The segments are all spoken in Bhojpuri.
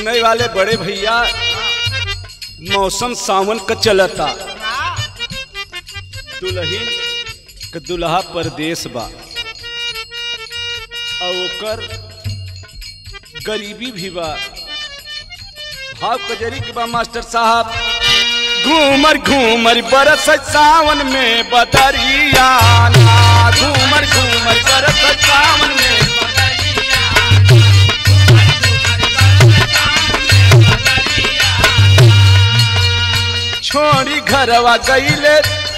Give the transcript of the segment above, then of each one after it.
सुने वाले बड़े भैया मौसम सावन का चलता दुल्हन के दुल्हा परदेश बा और ओकर गरीबी भी बा भाव कजरी के बा मास्टर साहब घूमर घूमर बरस सावन में बदरिया ना घूमर घूमर बरस सावन में छोड़ी घरवा गईले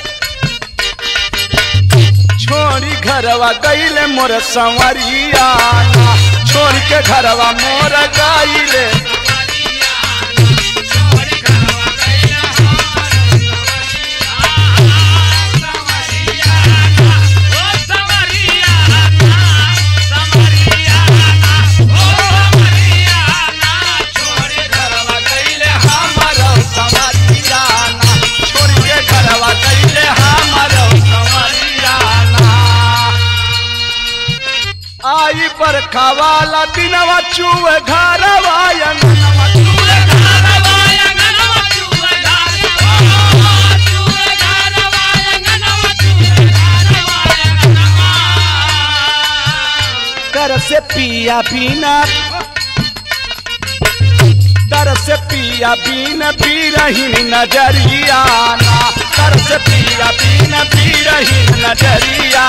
छोड़ी घरवा गईले मोर संवरिया ना छोड़ के घरवा मोर गईले घरवा गईले हमारो संवरिया ना छोड़ के घरवा गईले हमारो संवरिया ना आई बरखा वाला दिनवा चुए घरवा अंगनवा चुए कर से पिया बिना तर से पिया बीन बीरहीन नजरिया ना तर से पिया बीन बीरहीन नजरिया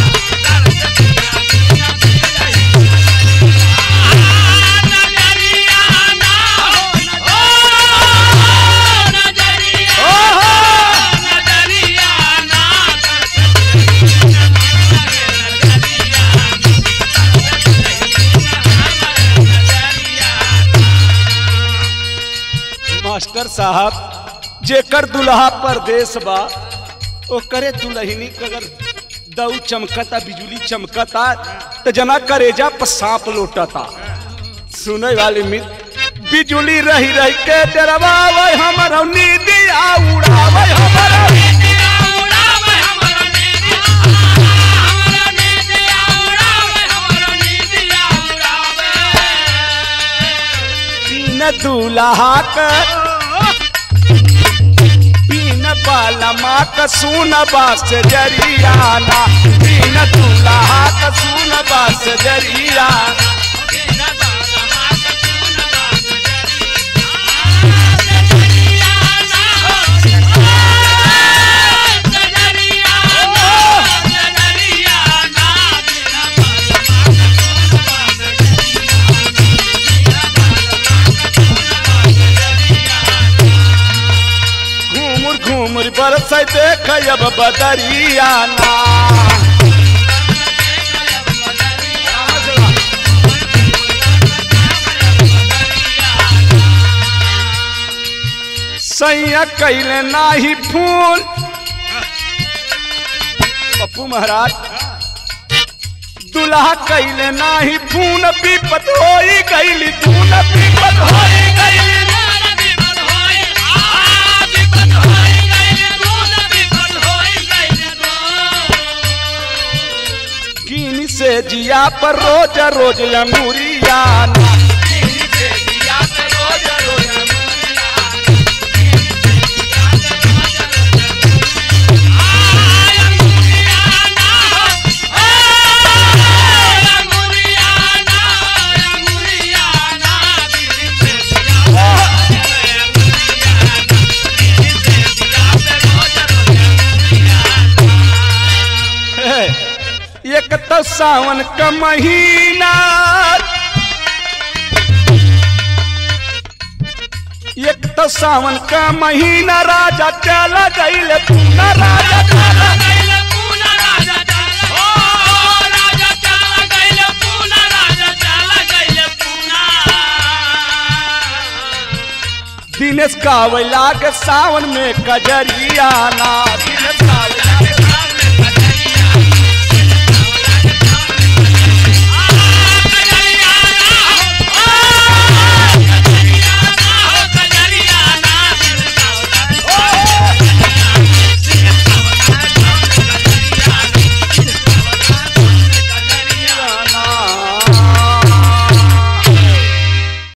ओहो मास्टर साहब जेकर दुल्हा परदेश बा ओकरे दुल्हनी के अगर दऊ चमकता बिजुली चमकता तो जना करेजा पर सांप लोटता सुने वाले मित्र बिजुली रही रही के डरवावे हमर नींदिया उड़ावे हमर तीन दूल्हा के तीन बाला माँ का सुन बास जरियाना तीन दूल्हा का सुन बास जरिया घूमुर घूमुर बरस देख अब बदरियाना सैया कैले नाही फूल पप्पू महाराज दुल्हा कैले नाही फून विपत होई गईली धून विपत होई गईली कीन से जिया पर रोज रोज अंगूरिया एक तो सावन का महीना एक तो सावन का महीना राजा चला गईल पूना राजा चला दिनेश कावला के सावन में कजरिया ना